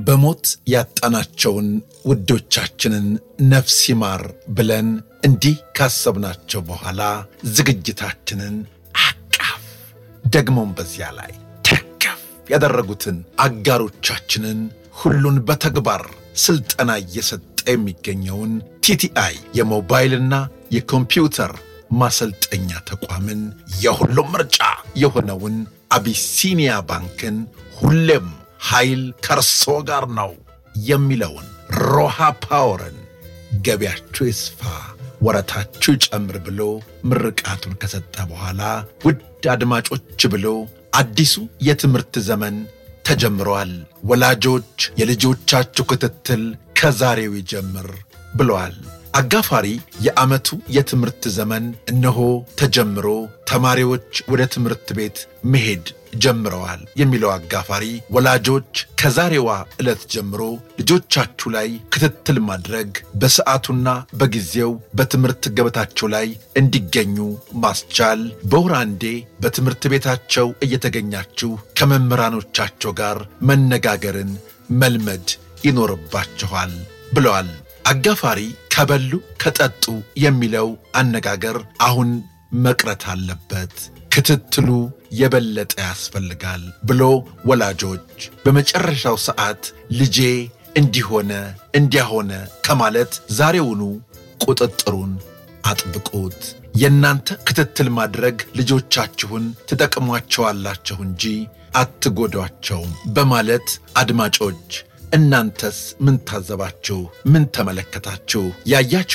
በሞት ያጣናቸውን ውዶቻችንን ነፍስ ይማር ብለን እንዲህ ካሰብናቸው በኋላ ዝግጅታችንን አቃፍ ደግሞም በዚያ ላይ ደገፍ ያደረጉትን አጋሮቻችንን ሁሉን በተግባር ስልጠና እየሰጠ የሚገኘውን ቲቲአይ የሞባይልና የኮምፒውተር ማሰልጠኛ ተቋምን የሁሉም ምርጫ የሆነውን አቢሲኒያ ባንክን ሁሌም ኃይል ከርሶ ጋር ነው የሚለውን ሮሃ ፓወርን ገቢያችሁ ይስፋ ወረታችሁ ይጨምር ብሎ ምርቃቱን ከሰጠ በኋላ ውድ አድማጮች ብሎ አዲሱ የትምህርት ዘመን ተጀምሯል። ወላጆች የልጆቻችሁ ክትትል ከዛሬው ይጀምር ብለዋል። አጋፋሪ የዓመቱ የትምህርት ዘመን እነሆ ተጀምሮ ተማሪዎች ወደ ትምህርት ቤት መሄድ ጀምረዋል የሚለው አጋፋሪ ወላጆች ከዛሬዋ ዕለት ጀምሮ ልጆቻችሁ ላይ ክትትል ማድረግ በሰዓቱና በጊዜው በትምህርት ገበታቸው ላይ እንዲገኙ ማስቻል፣ በወር አንዴ በትምህርት ቤታቸው እየተገኛችሁ ከመምህራኖቻቸው ጋር መነጋገርን መልመድ ይኖርባችኋል ብለዋል። አጋፋሪ ከበሉ ከጠጡ የሚለው አነጋገር አሁን መቅረት አለበት። ክትትሉ የበለጠ ያስፈልጋል ብሎ ወላጆች በመጨረሻው ሰዓት ልጄ እንዲሆነ እንዲያሆነ ከማለት ዛሬውኑ ቁጥጥሩን አጥብቁት። የእናንተ ክትትል ማድረግ ልጆቻችሁን ትጠቅሟቸዋላችሁ እንጂ አትጎዷቸውም በማለት አድማጮች እናንተስ ምን ታዘባችሁ? ምን ተመለከታችሁ? ያያችሁ